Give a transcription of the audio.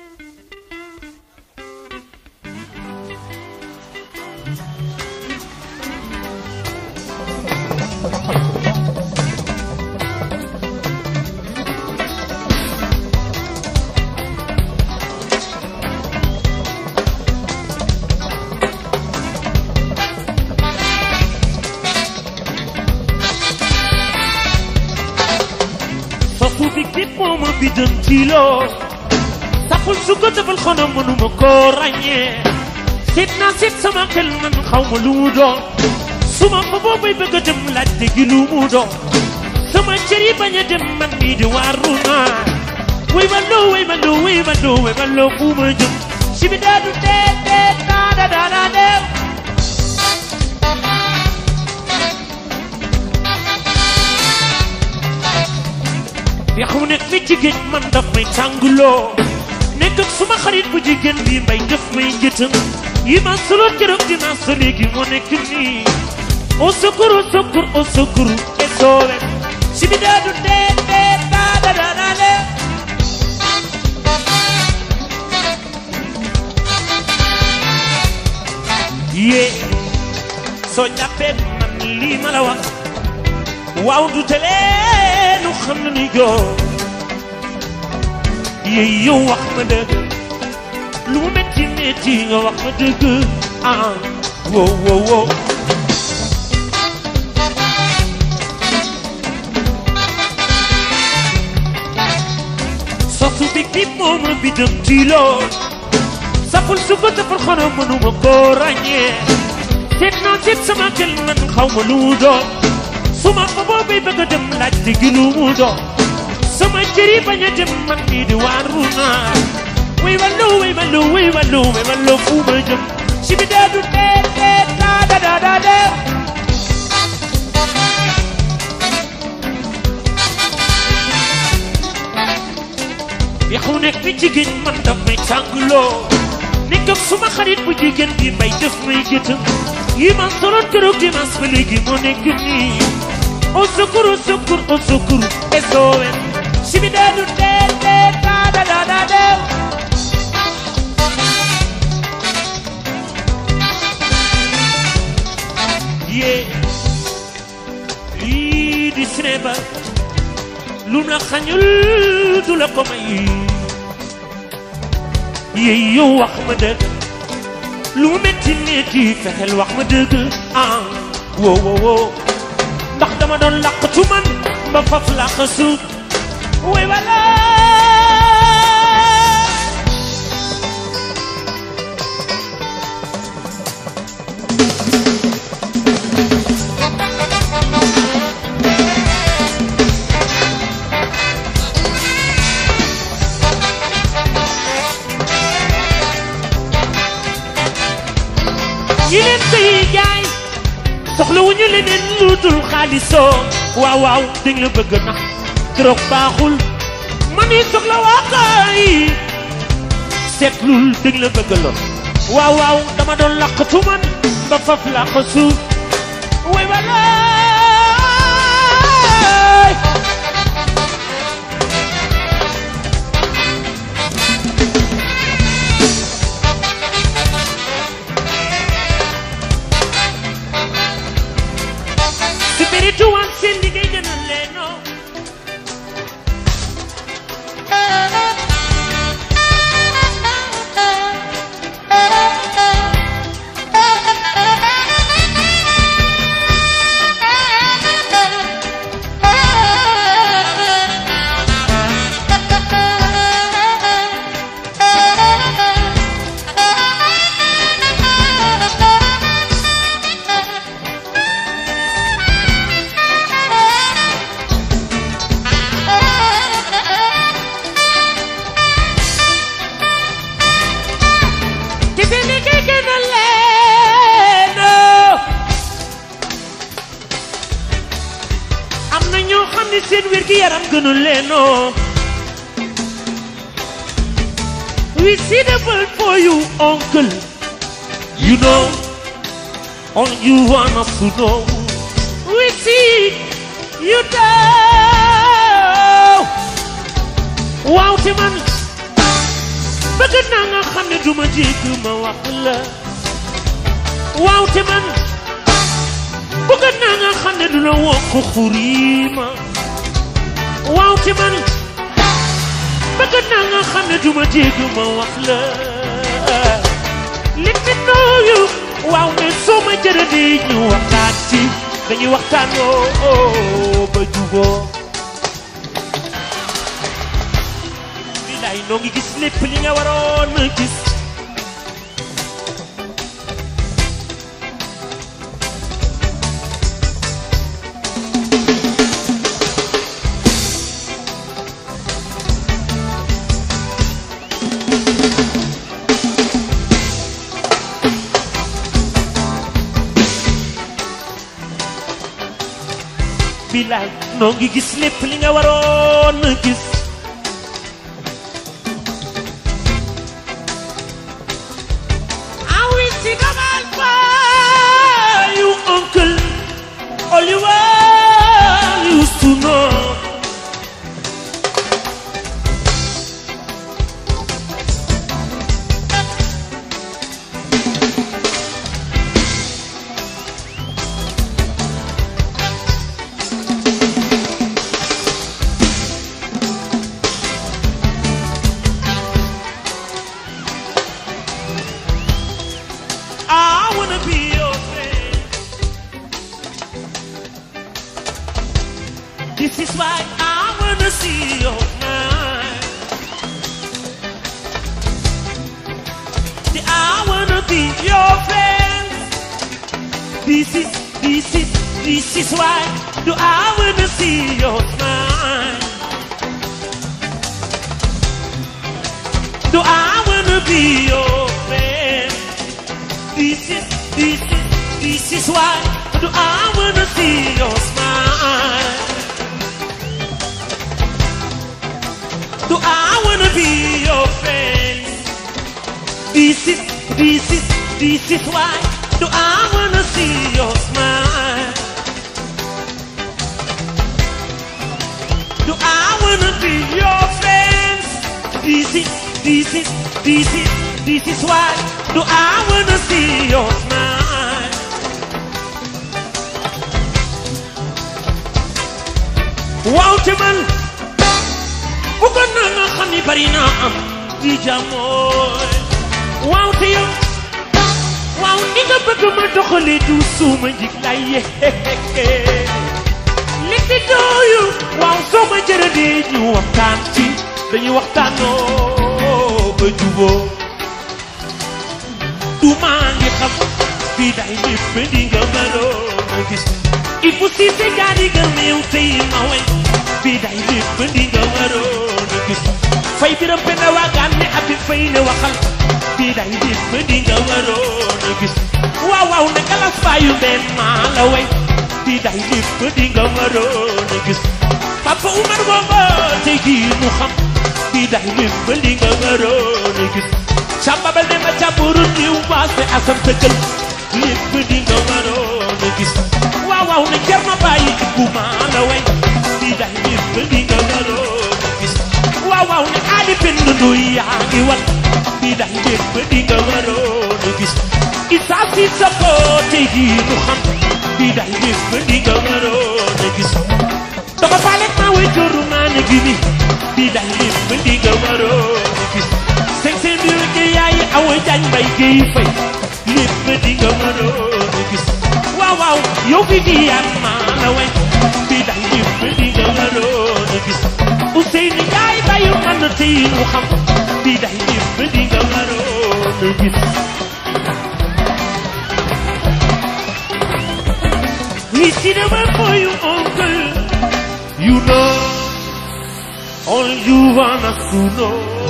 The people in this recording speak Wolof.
sofu bi nit moo ma biddan ci loo taxul su ko defal xanaa mënuma koo ràññee seet naa seet sama xel man xaw ma lu mu doon su ma ko boobay bëgg a dem laajte gi lu mu doon sama cër yi bañ a dem man mii di waaru naa way ma loo way ma loo way ma loo way ma loo fu ma jëm si bi daa du dee dee daa da daa daa dee yaxu nekk mi ci géej man daf may tànguloo nekk ak suma xarit bu jigéen bi mbay daf may jëtëm yi ma solo keroog dinaa sa léegi moo nekk nii au secours au secours au secours et soowe si bi daa du dee dee daa da daa daa dee yee soo jàppee man lii ma la wax waaw du telee nu xam na ni joo yee yow wax ma dëgg lu mu metti metti nga wax ma dëgg ah wow wow wow soxtu bi kii moom la bi dem ci lool saful su ko defal xanaa mënuma koo ràññee seet naa seet sama xel man xaw ma lu mu doon su ma ko boobay bëgg a dem laajte gi lu mu doon sama cër yi bañ a dem man mii di waaru naa way wallo way wallo way wallo way wallo fu ma jëm si bi daa du dee dee daa da daa daa dee yaxu nekk mi jigéen man daf may tàngloo nekk ak suma xarit bu jigéen bi mbay def may jëtëm yi ma soloon keroog dimanche ba léegi moo nekk nii au secours au secours au secours SOS si bi daa du dee dee daa da daa daa dee yee lii di cinéma lu la xañul du la ko may yee yow wax ma dëgg lu mu metti metti fexeel wax ma dëgg ah wo wo wo ndax dama doon làqatu man ba faf làq suuf way wala ñi leen koy jaay soxla wu ñu leneen lu dul xaalisoo waaw waaw dañ la bëgg nax trop baaxul man yi soxla waa kay seetlul dañ la bëgg lool waaw waaw dama doon làqatu man ba faf làq suuf way walaay spiritual seen liggéey gën a leenoo te seen liggéey gën a leenoo am na ñoo xam ne seen wér gi yaram gënu leenoo we see the world for you uncle you know all you want us to know we see you know waaw te man bëgg naa nga xam ne duma jégg ma wax la waaw te man bëgg naa nga xam ne du la wokk xurima waaw te man bëgg naa nga xam ne duma jégg ma wax la let me know you waaw mais soo ma jërëlee ñu waxtaan ci dañuy waxtaan oo ba juboo bilaay noo ngi gis lépp li nga waroon a gis bilaay noo ngi gis lépp li nga waroon a gis I will sing about for you, uncle. Oliver used to know. I wanna be your friend. This is why I wanna see your smile. See, I wanna be your friend. This is, this is, this is why do I wanna see your smile. Do I wanna be your friend? This is, this is, this is why do I wanna see your smile? Do I wanna be your friend? This is, this is, this is why do I wanna see your smile? Do I wanna be your friend? This is, this is, this is, this is why do I wanna see your smile? Waaw te man bëggoon naa nga xam ni bari naa am di jamooy waaw te yow waaw ni nga bëgg ma doxalee du suuma njig lay yeeke li fi dooyu waaw soo ma jërëdee ñu waxtaan ci dañuy waxtaanoo ba juboo du maa ngi xam fii day lépp di nga mënoon a gis il faut si te gaari nga néew tey ma wey fii day lépp di nga mënoon a gis fay biram benn waagaan ne abi fay ne waxal fii day lépp di nga mënoon a gis waaw waaw ne galas bàyyu benn maa la wey fii day lépp di nga mënoon a gis papa Umar booba tey jii mu xam fii day lépp di nga mënoon a gis Samba bal ne ma jàmburu niw baas ne asam tëggal lépp di nga waroon a gis waaw waaw ne jar ma bàyyi bu maa la way di day lépp di nga waroon a gis waaw waaw ne aali benn nduy yaa ngi wal di day lépp di nga waroon a gis isaa si sa ko tey jii nu xam di day lépp di nga waroon a gis dama faaleeg maa way jooru maa ne gi ni di day lépp di nga waroon a gis sëñ sëñ bi wëgg yaay awa jaañ mbay géey fay lépp di nga mënoon a gis waaw waaw yow fi di yaat maa la way bi day lépp di nga mënoon a gis Ousseynou Ndiaye bayu man tey mu xam bi day lépp di nga mënoon a gis We see the way for you, uncle. You know, all you want us to know.